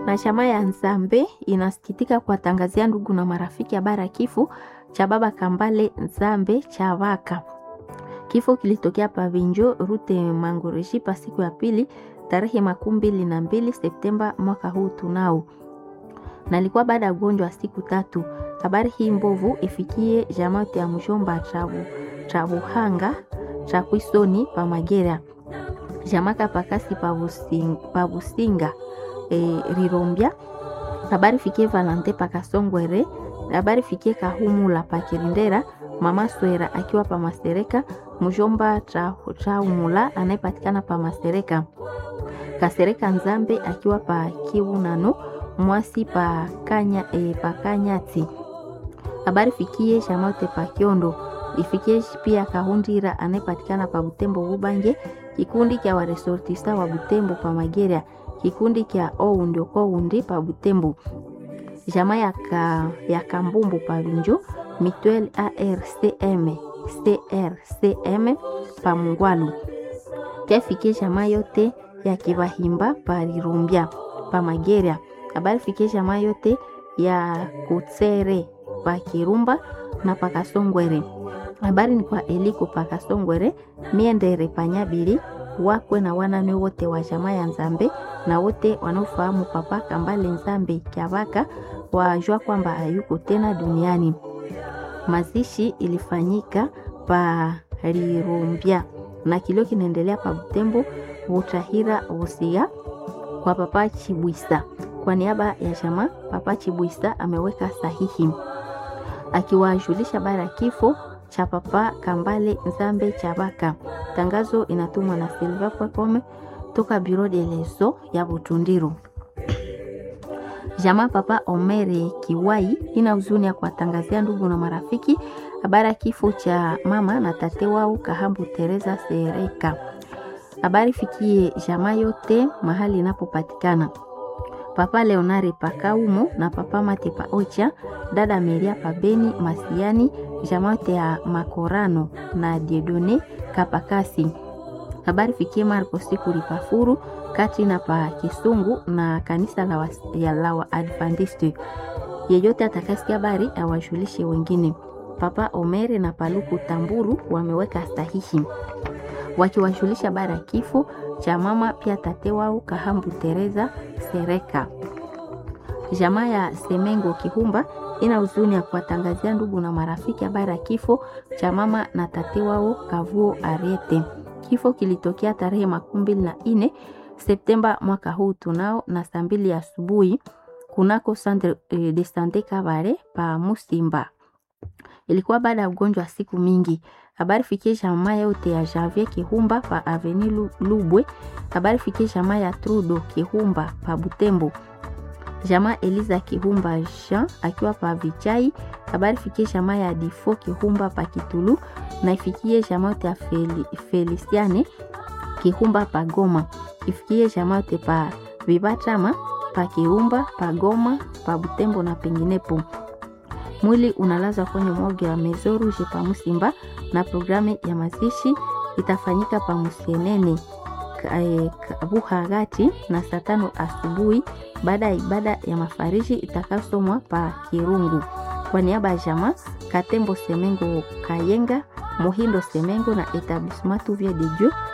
na chama ya Nzambe inasikitika kuwatangazia ndugu na marafiki habari ya kifo cha baba Kambale Nzambe Chavaka. Kifo kilitokea Pavinjo rute Mangoreshi pa siku ya pili tarehe makumi mbili na mbili Septemba mwaka huu tunao, na ilikuwa baada ya ugonjwa wa siku tatu. Habari hii mbovu ifikie jamaa ya mjomba Trabu Trabuhanga Chakwisoni pa Magera jamaka pakasi pa Businga e, Rirombia. Habari fikie Valante pakasongwere. Habari fikie Kahumula pa Kirindera mama Swera akiwa pa Masereka mjomba Traumula anayepatikana pa Masereka Kasereka Nzambe akiwa pa Kiunano mwasi pa Kanya e, pa Kanyati. Habari fikie Shamaute pa Kiondo ifikie pia Kahundira anayepatikana pa Butembo Bubange kikundi kya waresortista wa Butembo pa Magera kikundi kya oundi okoundi pa Butembo jama ya, ka, ya Kambumbu pa Vinjo Mituel ARCM CRCM pa Mungwalu kefikie jama yote ya Kibahimba pa Rirumbia pa Magera habari fikie jama yote ya Kutsere pa Kirumba na pa Kasongwere habari ni kwa Eliko pa Kasongwere miendere panyabili wakwe na wanane wote wa jamaa ya Nzambe na wote wanaofahamu papa Kambale Nzambe Kyavaka wajua kwamba hayuko tena duniani. Mazishi ilifanyika pa Rirumbia na kilio kinaendelea pa Butembo Butahira Busia kwa papa Chibwisa. Kwa niaba ya jamaa, papa Chibwisa ameweka sahihi akiwajulisha bara kifo cha papa Kambale Nzambe Chabaka. Tangazo inatumwa na Silva Pwekome toka Biro de Leso ya Butundiru. Jamaa papa Omere Kiwai ina huzuni ya kuwatangazia ndugu na marafiki habari ya kifo cha mama na tate wao Kahambu Teresa Sereka. Habari fikie jamaa yote mahali inapopatikana. Papa Leonare Pakaumo na papa Mate pa Ocha, dada Meria Pabeni Masiani, jamaote ya Makorano na Diedone Kapakasi. Habari fikie Marco Sikuli Pafuru kati na pa Kisungu na kanisa la, was, ya la wa Adventiste. Yeyote atakasikia habari awajulishe wengine. Papa Omere na Paluku Tamburu wameweka sahihi wakiwajulisha habari ya kifo cha mama pia tate wao Kahambu Teresa Sereka. Jamaa ya Semengo Kihumba ina huzuni ya kuwatangazia ndugu na marafiki habari ya kifo cha mama na tate wao Kavuo Ariete. Kifo kilitokea tarehe makumi mbili na nne Septemba mwaka huu tunao na saa mbili asubuhi kunako Centre de Sante Kabare pa Musimba. Ilikuwa baada ya ugonjwa wa siku mingi. Habari fikie jamaa yote ya Javier Kihumba pa Avenue Lubwe. Habari fikie jamaa ya Trudo Kihumba pa Butembo. Jamaa Eliza Kihumba Jean akiwa pa Vichai. Habari fikie jamaa ya Difo Kihumba pa Kitulu na ifikie jamaa yote ya Fel, Feliciane Kihumba pa Goma. Ifikie jamaa yote pa Vibatama pa Kihumba pa Goma pa Butembo na penginepo. Mwili unalazwa kwenye morgue ya Maison Rouge pa Musimba na programu ya mazishi itafanyika pa Musienene Buhagati na saa tano asubuhi baada ya ibada ya mafariji itakasomwa pa Kirungu. Kwa niaba ya jamaa Katembo Semengo Kayenga, Muhindo Semengo na Etablissement Vie de Dieu